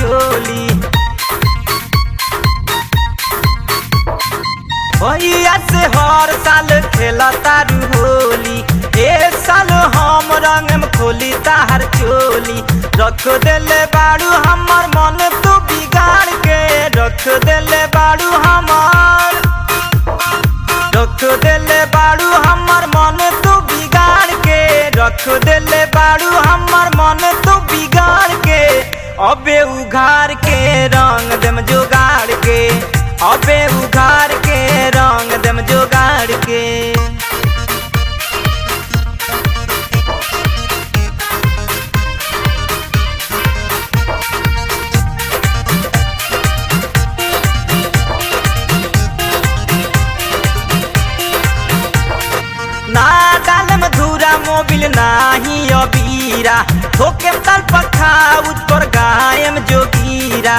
चोली भैया से हर साल खेला तारू होली ए साल हम रंग में खोली तार चोली रख देले बाड़ू हमर मन तू बिगाड़ के रख देले बाड़ू हमर रख देले बाड़ू हमर मन तू बिगाड़ के रख देले बाड़ू हमर मन तू बिगाड़ के अबे उघार के रंग देम जोगाड़ के अबे उघार के रंग देम जोगाड़ के ना डाल मधुरा मोबिल नाही अबीरा ठोके तल पखा उज पर गायम जोगीरा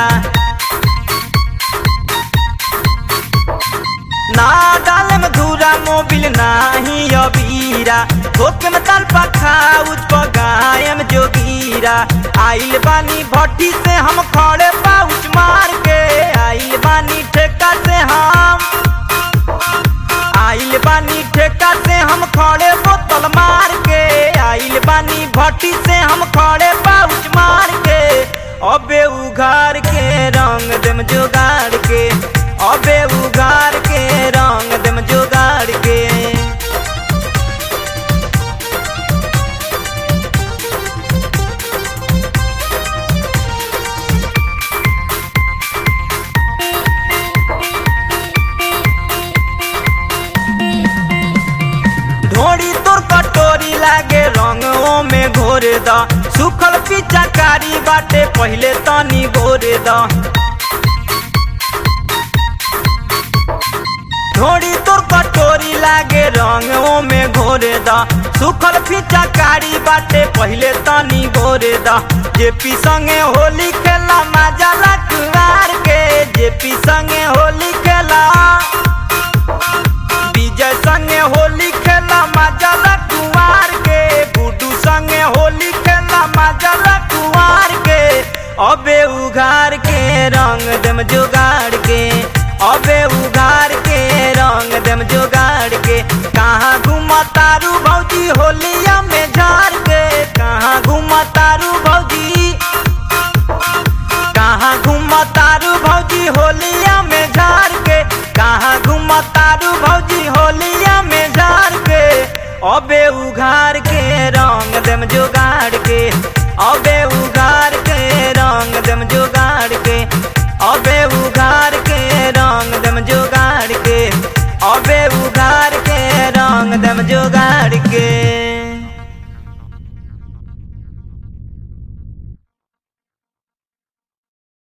ना डाल मधुरा मोबिल नाही अबीरा ठोके में तल पखा उज पर गायम जोगीरा आइल बानी भट्टी से हम खड़े पाउच मार के आइल बानी ठेका से हम आइल बानी ठेका से हम खड़े बोतल मार के आइल बानी भट्टी से हम खड़े पाउच मार के अबे उघार के रंग देम जोगाड़ के अबे उघार के रंग देम जोगाड़ के ढोड़ी तोर कटोरी लागे रंगों में घोरे द सुखल पिचाकारी बाटे पहले तनी घोरे द ढोड़ी तोर कटोरी लागे रंगों में घोरे द सुखल पिचाकारी बाटे पहले तनी घोरे द जेपी संगे होली खेला मजा लकुआर के जेपी संगे होली खेला विजय संगे होली खेला मजा कुआर के गुड्डू संगे होली खेला मजा कुआर के अबे उघार के रंग देम जोगाड़ के अबे उघार के रंग देम जोगाड़ के कहाँ घुमा तारू भौजी होलिया में झाड़ के कहाँ घुमा तारू भौजी कहाँ घुमा तारू भौजी होलिया में झाड़ के कहाँ घुमा तारू भौजी होलिया में झाड़ के अबे उघार के रंग देम जोगाड़ के अबे उघार के रंग देम जोगाड़ के अबे उघार के रंग देम जोगाड़ के अबे उघार के रंग देम जोगाड़